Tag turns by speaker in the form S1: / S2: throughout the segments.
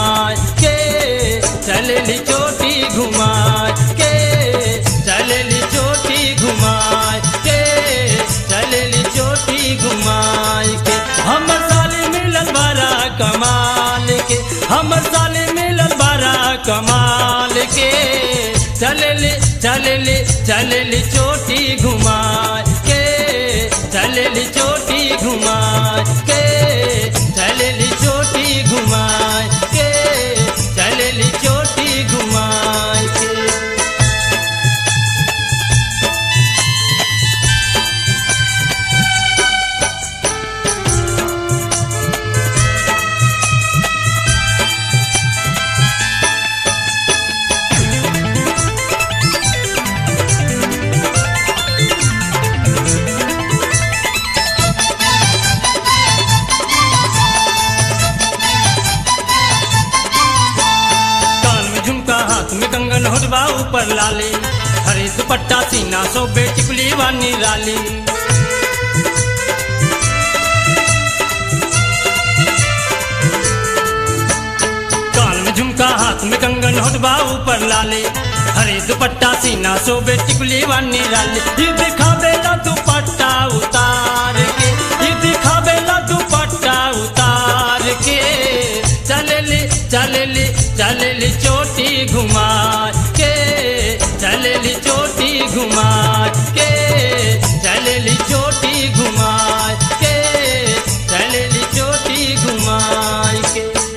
S1: घुमाए के चलेली चोटी घुमाए के चलेली चोटी घुमाए के चलेली चोटी घुमाए के हमर साले मिलल बड़ा कमाल के हमर साले मिलल बड़ा कमाल के चलेली चलेली चलेली चोटी घुमाए के चलेली चोटी घुमाए के चलेली चोटी घुमाए के चलेली चोटी घुमाए के कान में झुमका हाथ में कंगन होटबा ऊपर लाली हरे दुपट्टा सीना सो बेटिकुली वानी राली कान में झुमका हाथ में कंगन होटबा ऊपर लाली हरे दुपट्टा सीना सो बेटिकुली वानी राली ये दिखावेला दुपट्टा उतार के ये दिखावेला दुपट्टा उतार के चलेली चलेली चलेली चोटी घुमा के चलेली चोटी घुमा के चलेली चोटी घुमा के चलेली चोटी घुमा के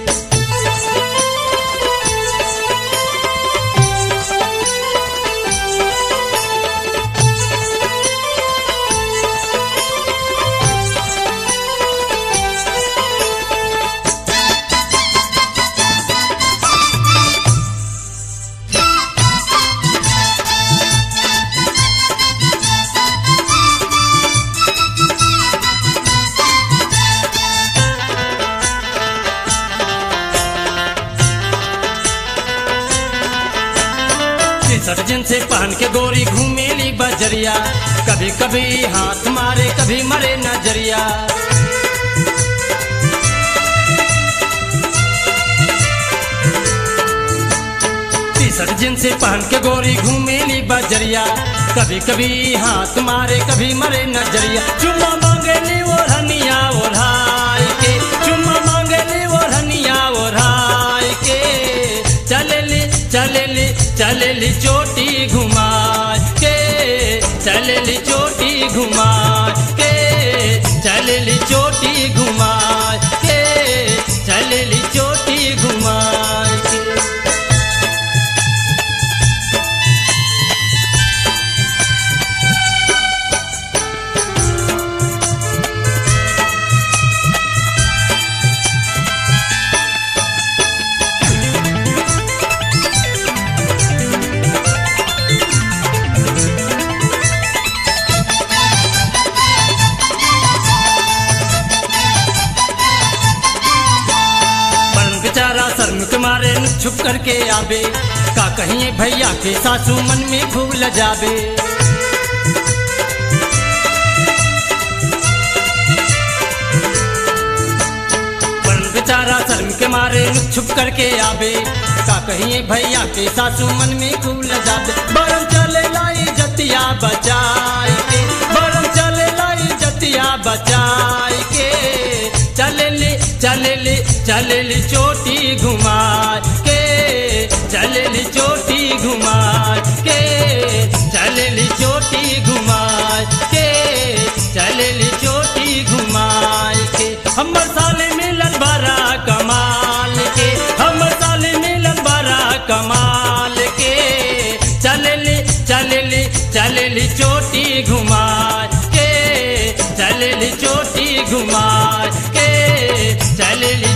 S1: टी-शर्ट जिनसे पहन के गोरी घूमेली बजरिया कभी कभी हाथ मारे कभी मरे नजरिया टी-शर्ट जिनसे पहन के गोरी घूमेली बजरिया कभी कभी हाथ मारे कभी मरे नजरिया चुम्मा मांगेली ओढ़निया ओढ़ाई के चुम्मा मांगेली ओढ़निया ओढ़ाई के चलेली चलेली चलेली चोटी घुमा के चलेली चोटी घुमा के चलेली चोटी घुमा के चलेली चोटी घुमा के बन बेचारा शर्म के मारे न छुप करके आवे का कहीं भैया के सासू मन में भूल जावे बन बेचारा शर्म के मारे न छुप करके आवे का कहीं भैया के सासू मन में भूल जावे बरम चले लाई जतिया बचाई के बरम चले लाई जतिया बचाई के चलेली चलेली चलेली चोटी घुमा के चलेली चोटी घुमा के चलेली चोटी घुमा के चलेली चोटी घुमा के हमर साले मिलन बड़ा कमाल के हमर साले मिलन बड़ा कमाल के चलेली चलेली चलेली चोटी घुमा के चलेली चोटी घुमा के चलेली